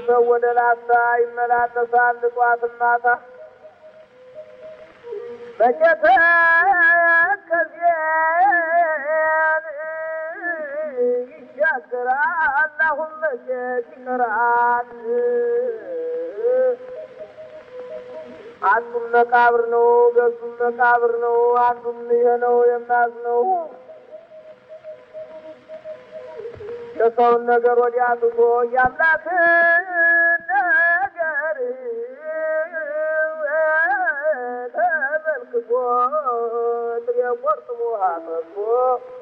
ሰው ወደ ላስታ ይመላለሳል ጠዋት ማታ መቼተ ከዚያን ይሻገራል አሁን መቼት ይቀራል አንዱም መቃብር ነው ገዙም መቃብር ነው አንዱም ይሄ ነው የማዝነው የሰውን ነገር ወዲያ ትቶ የአምላክን ነገር ተመልክቶ ጥሬ ቆርጥሞ አፈቶ